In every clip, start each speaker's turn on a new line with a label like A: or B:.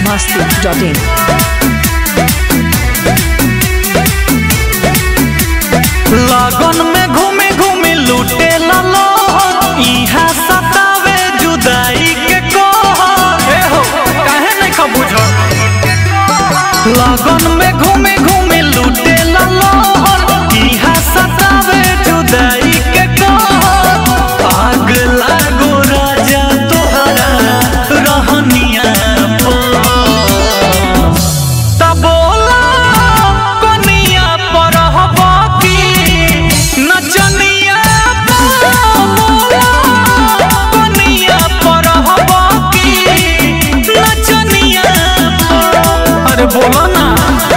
A: masti.in.
B: लगन में घूमे घूमे लूटे लो इहा सतावे जुदाई के कहर ए हो काहे नहीं खा बुझ लगन में घूमे घूमे लूटे लो इहा सतावे जुदाई के कहर आग लागो राजा तोहरा रहनिया पर तबोला कोनिया पर हबकी नचनिया तबोला कोनिया पर हबकी नचनिया अरे बोलो ना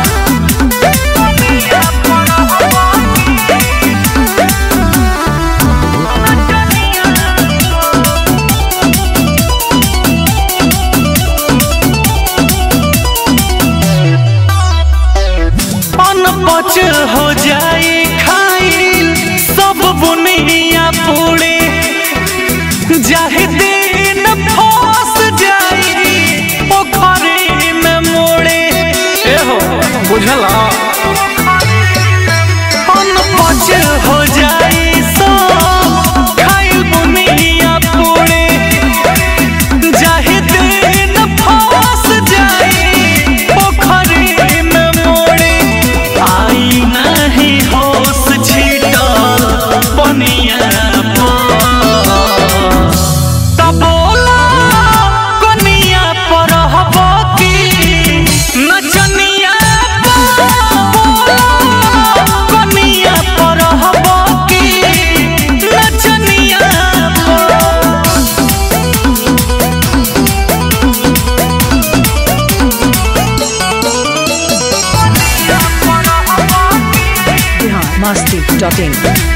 B: अनपच हो जाए खाइल सब बुनिया पूरे जाहि दिन फंस जाई पोखरी में मोड़े ए हो बुझला अनपच हो जाए सब खाइल बुनिया पूरे जाहि दिन फंस जाई पोखरी में मोड़े आई नहीं होश छीटल पनिया पर तबोला कोनिया पर हबकी नचनिया पर कोनिया पर हबकी नचनिया पर
A: Bihar masti.in.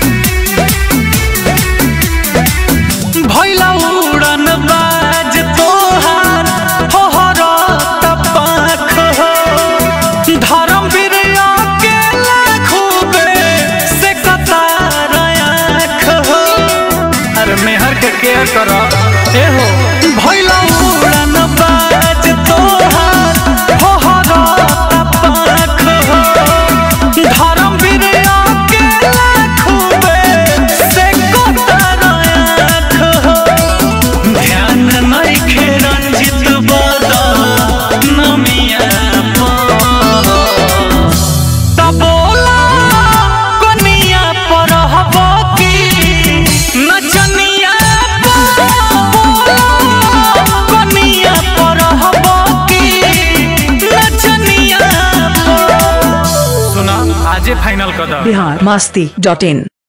B: भैला उड़न बाज तोहार होहरत पाख हो धर्म वीर अकेला खूबे से कतार आँख हो अरे मेहर के केयर कर ए हो भैला उड़न बाज तोहार होहरत पाख हो धर्म वीर अकेला खूबे से कतार आँख हो ध्यान नइखे रंजित बदा नमिया पर तबोला कोनिया पर हबकी नचनिया पर कोनिया पर हबकी नचनिया पर सुना आजे फाइनल कर
A: Bihar masti.in.